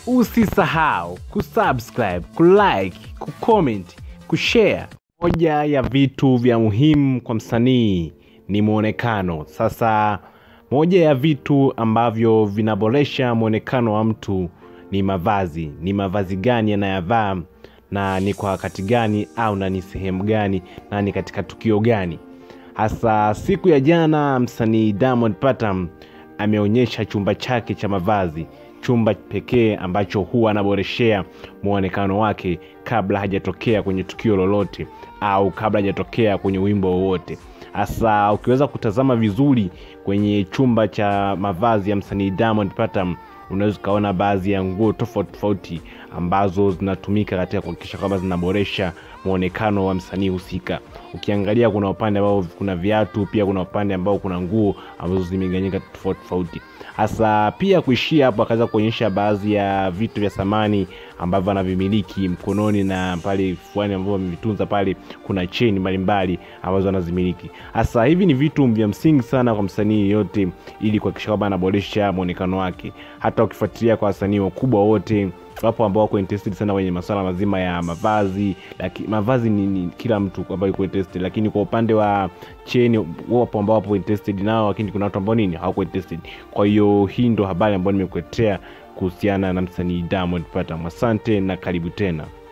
Usisahau kusubscribe, kulike, kucomment, kushare. Moja ya vitu vya muhimu kwa msanii ni mwonekano. Sasa moja ya vitu ambavyo vinaboresha mwonekano wa mtu ni mavazi. Ni mavazi gani anayavaa na ni kwa wakati gani au na ni sehemu gani na ni katika tukio gani. Hasa siku ya jana msanii Diamond Platnumz ameonyesha chumba chake cha mavazi, chumba pekee ambacho huwa anaboreshea mwonekano wake kabla hajatokea kwenye tukio lolote au kabla hajatokea kwenye wimbo wowote. Hasa ukiweza kutazama vizuri kwenye chumba cha mavazi ya msanii Diamond Platnumz unaweza ukaona baadhi ya nguo tofauti tofauti ambazo zinatumika katika kuhakikisha kwamba zinaboresha mwonekano wa msanii husika. Ukiangalia kuna upande ambao kuna viatu, pia kuna upande ambao kuna nguo ambazo zimeganyika tofauti tofauti. Hasa pia kuishia hapo, akaweza kuonyesha baadhi ya vitu vya samani ambavyo anavimiliki mkononi na pale fuani ambavyo amevitunza pale, kuna cheni mbalimbali ambazo anazimiliki. Hasa hivi ni vitu vya msingi sana kwa msanii yeyote, ili kuhakikisha kwamba anaboresha mwonekano wake. Hata ukifuatilia kwa wasanii wakubwa wote wapo ambao wako interested sana kwenye masuala mazima ya mavazi laki, mavazi ni, ni kila mtu ambaye yuko interested, lakini kwa upande wa cheni wapo ambao wapo interested nao, lakini kuna watu ambao nini hawako interested. Kwa hiyo hii ndo habari ambayo nimekuletea kuhusiana na msanii Diamond Platnumz. Asante na karibu tena.